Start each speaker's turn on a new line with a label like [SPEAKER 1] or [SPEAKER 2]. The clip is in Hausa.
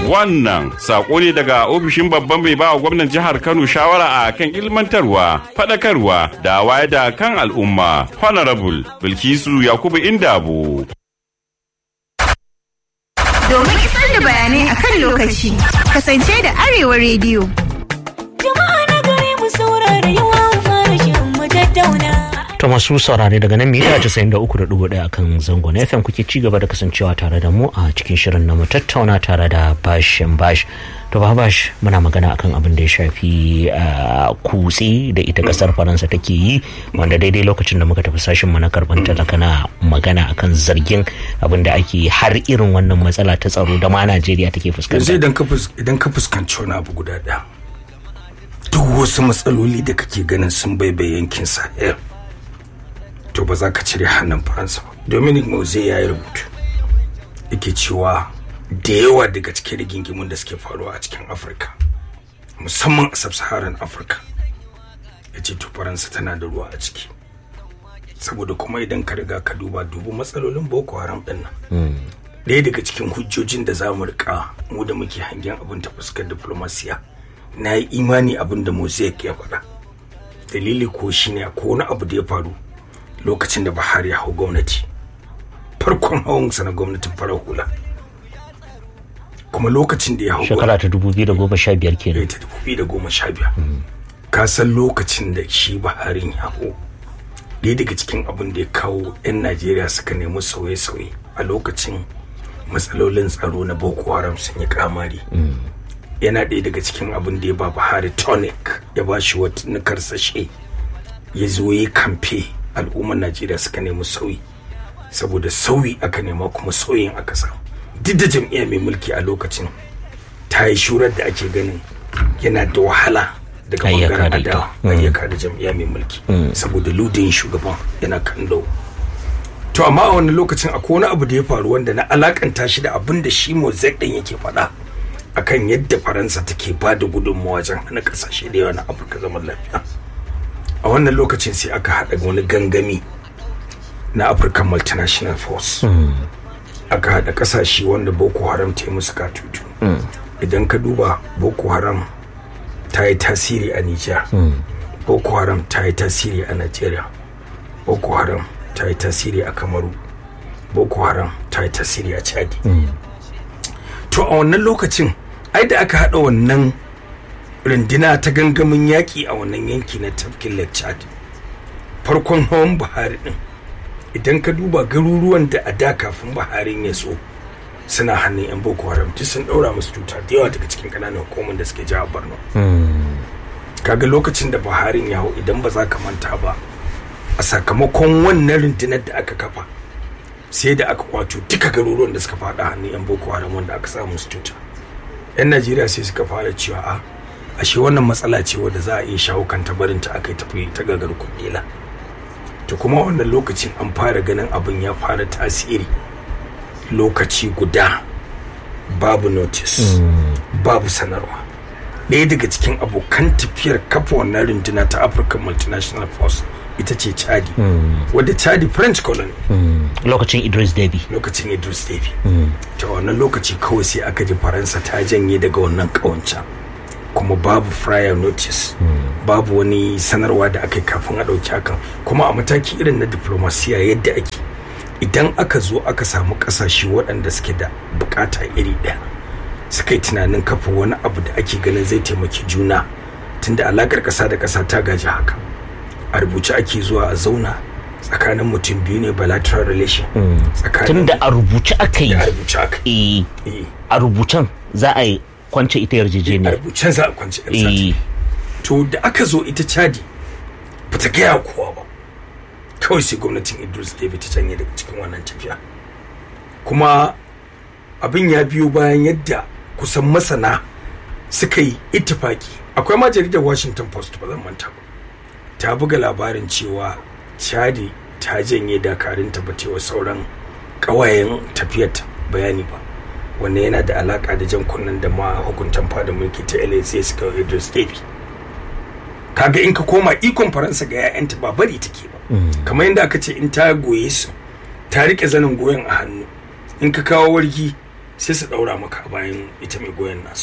[SPEAKER 1] Wannan sako ne daga ofishin babban mai bawa gwamnan jihar Kano shawara a kan ilmantarwa, faɗakarwa da wayar da kan al'umma. Honorable Bilkisu Yakubu Indabo.
[SPEAKER 2] Domin isar da bayanai a kan lokaci, kasance da Arewa rediyo.
[SPEAKER 3] Jama'a na gari mu saurara yawa fara shirin mu tattauna.
[SPEAKER 4] ta masu saurare daga nan mita 93.1 akan zangon FM kuke ci gaba da kasancewa tare da mu a cikin shirin na mu tattauna tare da bashin bash to ba bash muna magana akan abin da ya shafi kutse da ita kasar faransa take yi wanda daidai lokacin da muka tafi sashin mu na karban talaka na magana akan zargin abin da ake har irin wannan matsala ta tsaro da ma najeriya take fuskanta
[SPEAKER 5] yanzu idan ka fus- idan ka fuskanci wani abu guda ɗaya duk wasu matsaloli da kake ganin sun baibaye yankin sahel to ba za ka cire hannun faransa ba dominic mose ya yi rubutu yake cewa da yawa daga cikin rigingimun da suke faruwa a cikin afirka musamman a sub-saharan afirka ya ce to faransa tana da ruwa a ciki saboda kuma idan ka riga ka duba dubu matsalolin boko haram din nan ɗaya daga cikin hujjojin da za mu rika mu da muke hangen abin ta fuskar diplomasiya na yi imani abin da mosaic ya faɗa dalili ko shine ko wani abu da ya faru lokacin da Buhari ya hau gwamnati farkon hawansa na gwamnatin farar hula kuma lokacin da ya hau
[SPEAKER 4] shekara ta 2015 kenan
[SPEAKER 5] ta dubu da goma sha biyar ka san lokacin da shi Buhari ya hau ɗaya daga cikin abin da ya kawo 'yan Najeriya suka nemi sauye-sauye a lokacin matsalolin tsaro na Boko Haram sun yi kamari yana ɗaya daga cikin abin da ya ba Buhari tonic ya ba shi wata karsashe ya zo yi kamfe al'ummar najeriya suka nemi sauyi saboda sauyi aka nema kuma sauyin aka samu duk da jam'iyya mai mulki a lokacin ta yi shurar da ake ganin yana da wahala daga
[SPEAKER 4] Ayyaka
[SPEAKER 5] bangaren
[SPEAKER 4] da ita.
[SPEAKER 5] adawa ayyaka da jam'iyya mai mulki saboda ludin shugaban yana kan lau to amma a wani lokacin akwai wani abu da ya faru wanda na alakanta shi da abin da shi mozek din yake faɗa akan yadda faransa take ba da gudunmawa wajen hana kasashe da yawa na afirka zaman lafiya a wannan lokacin sai aka haɗa wani gangami na african multinational force aka haɗa ƙasashe wanda boko haram ta yi musu katutu idan ka duba boko haram ta yi tasiri a nijar boko haram ta yi tasiri a nigeria boko haram ta yi tasiri a kamaru boko haram ta yi tasiri a chadi to a wannan lokacin ai da aka haɗa wannan rundina ta gangamin yaƙi a wannan yanki na tafkin lake chad farkon hawan buhari din idan ka duba garuruwan da a da kafin buharin ya so suna hannun yan boko haram duk sun ɗaura musu tuta da yawa daga cikin ƙananan hukumar da suke jihar borno kaga lokacin da buharin ya hau idan ba za ka manta ba a sakamakon wannan rundunar da aka kafa sai da aka kwato duka garuruwan da suka faɗa hannun yan boko haram wanda aka samu su tuta yan najeriya sai suka fara cewa a ashe wannan matsala ce wadda za a iya shawo kanta barin ta aka tafi ta gagar kudela to kuma wannan lokacin an fara ganin abin ya fara tasiri lokaci guda babu notice babu sanarwa ɗaya daga cikin abokan tafiyar kafa wannan runduna ta african multinational force ita ce chadi wadda chadi french colony
[SPEAKER 4] lokacin idris debi
[SPEAKER 5] lokacin idris davy ta wannan lokaci kawai sai aka ji faransa ta janye daga wannan kawancan kuma babu prior notice babu wani sanarwa da aka yi kafin a ɗauki hakan kuma a mataki irin na diplomasiya yadda ake idan aka zo aka samu ƙasashe waɗanda suke da bukata iri ɗaya suka yi tunanin kafa wani abu da ake ganin zai taimaki juna tunda alakar ƙasa da ƙasa ta gaji haka a rubuce ake zuwa a zauna tsakanin mutum biyu ne bilateral relation tsakanin
[SPEAKER 4] tunda a rubuce aka yi
[SPEAKER 5] a rubuce aka
[SPEAKER 4] eh,
[SPEAKER 5] yi
[SPEAKER 4] a rubucen za a yi kwance ita
[SPEAKER 5] a
[SPEAKER 4] yarjejeniyar
[SPEAKER 5] rubucen za a kwanci
[SPEAKER 4] Eh.
[SPEAKER 5] yan to da aka zo ita chadi ba ta gaya wa kowa ba kawai sai gwamnatin idris david ta canye daga cikin wannan tafiya kuma abin ya biyo bayan yadda kusan masana suka yi ittifaki akwai ma jaridar washington post ba zan manta ba ta buga labarin cewa chadi ta janye dakarunta ba wa sauran ƙawayen tafiyarta bayani ba wannan yana da alaka da jan kunnen da ma hukuntan fada mulki ta LAC suka yi Idris Deby kaga in ka koma ikon faransa ga 'ya'yanta ba bari take ba kamar yadda aka ce in ta goye su ta rike zanin goyon a hannu in ka kawo wargi sai su daura maka a bayan ita mai goyon nasu